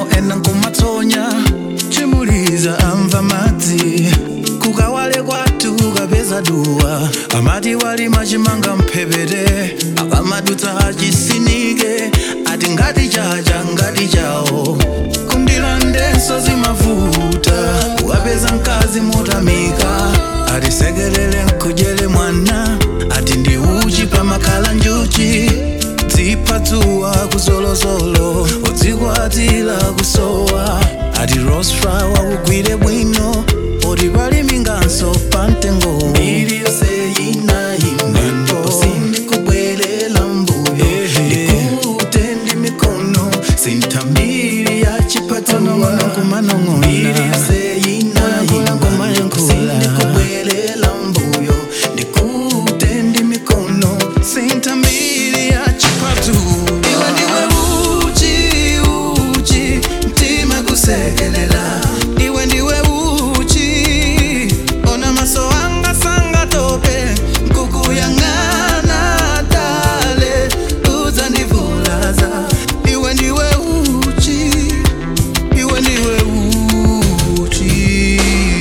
ena nkumatsonya chimuliza amva madzi kukawale kwatu kapeza duwa amati wali machimanga mphepete akamadutsa achisinike ati ngati chacha ngati chawo kundilandenso zimavuta ukapeza mkazi motamika ati sekelele nkujele mwana ati ndi uchi pamakhala njuchi dziphatsuwa kuzolozolo udzikwatira kusowa ati rosfrawa kugwire bwino oti pali minganso pamtengo ili yonse yinayimendo sindikubwelela mbuyo ndikute ndi mikono sintambiri ya chipatsuwa kumanong'ona ili yonse yinayimendo sindikubwelela mbuyo ndikute ndi mikono sintambiri ya chipatsuwa iwe ndiwe uchi uchi mtima kusekelela iwe ndiwe uchi ona maso anga sanga tope nkukuyang'ana dale uzandivulaza iwe ndiwe uchi iwe ndiwe uchi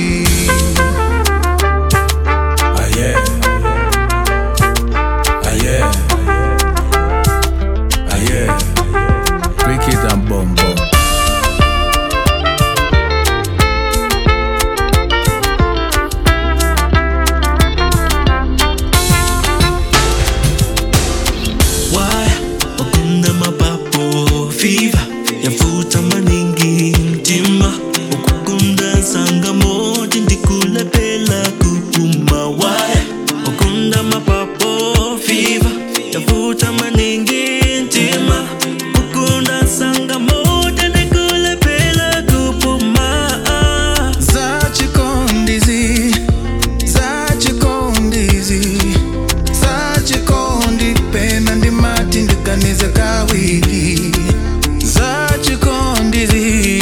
ah, yeah. Ah, yeah. Ah, yeah. Cricket and bombo. Why ukunda mapapo fever yafuta maningi mtima ukukunda sanga moja ndikulepela kupuma Why ukunda mapapo fever yafuta maningi mtima ukunda sanga moja ndikulepela kupuma zachikondizi zachikondizi zachikondi pena ndimati ndiganize kawiri zachikondizi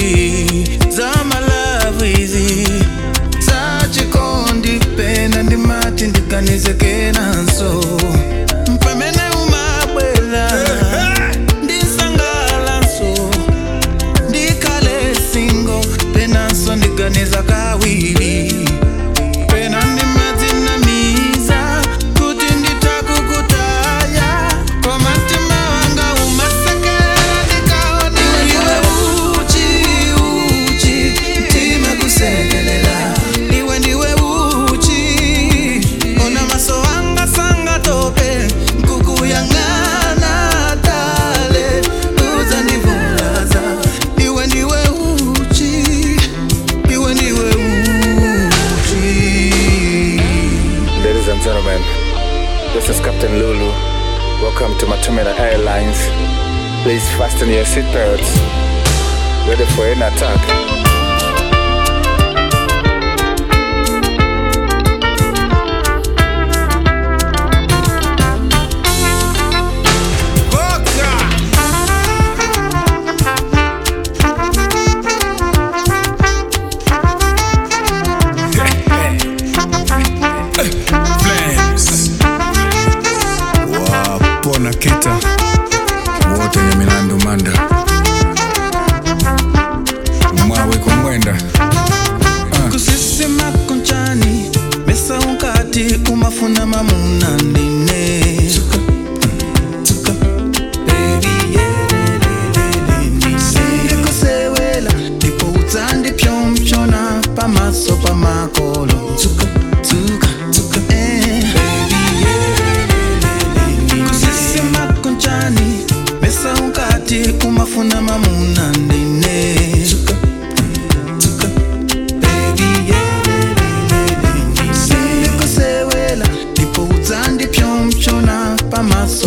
zamalavu izi zachikondi pena ndimati ndiganize kenanso mpamene umabwela ndisangalanso ndikhale singo penanso ndiganiza kawiri pena ndimadzinamiza kuti nditakukutaya komatima wanga umasekela ndikaona iwe uchi uchi mtima kusekelela iwe ndiwe uchi ona maso anga sanga tope nkukuyang'ana dale uzandivulaza iwe ndiwe uchi iwe ndiwe uchi Ladies and gentlemen, this is Captain Lulu. Welcome to Matumela Airlines. Please fasten your seatbelts. Ready for an attack. Flames. wapona kita wote nye milandu manda mwawe kumwenda kusisima konchani mesa unkati umafuna mamuna ndine sindikusewela ndipo utsandi pyomchona pamaso pamakolo Eh. kusisima konchani mesa unkati umafuna mamuna ndine sindikusewela ndipo utsandi pyomchona pamaso